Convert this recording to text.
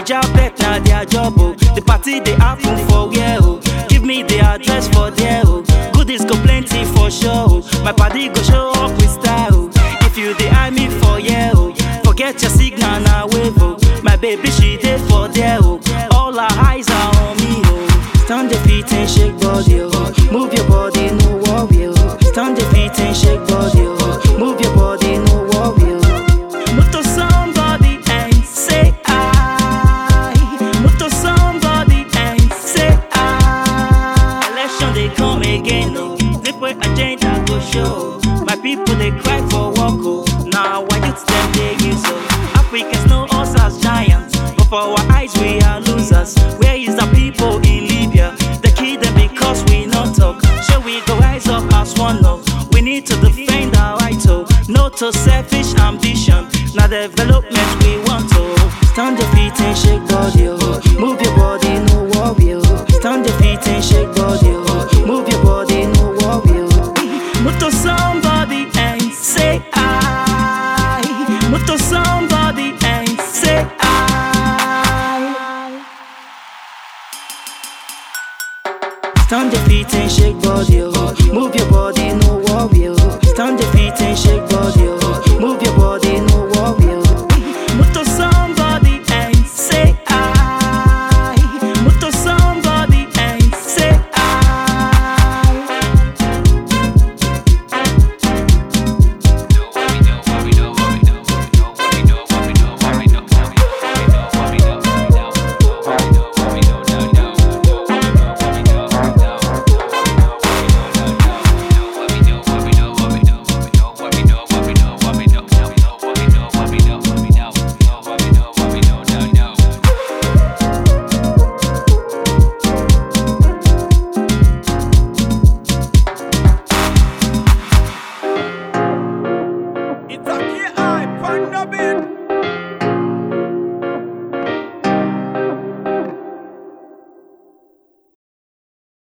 Naija bet na their job oh. The party they happen for where oh. Give me the address for there oh. Goodies go plenty for sure oh. My party go show up with style oh. If you dey eye me for yeah oh. Forget your signal na wave oh. My baby she dey for there oh. All her eyes are on me oh. Stand your feet and shake body oh. Move your body no worry oh. Stand your feet and shake body oh. Move your body no worry oh. Move to somebody and say I. Move to somebody and say I. Election they come again oh. This way agenda go show. My people they cry for work oh. Now why youths them they use oh. Africans know us as giants, but for our eyes we are losers. Where is the people in Libya? They kill them because we not talk. Shall we go rise up as one love? We need to defend our right oh. No to selfish ambition. Now development we want to. Stand your feet and shake body oh. Move your body no worry oh. Stand your feet and shake body oh. Move your body no worry oh. Move to somebody and say I. Move to somebody and say I. Stand your feet and shake body, oh. Move your body, no worry, oh. Stand your feet and shake body, oh. Move your body,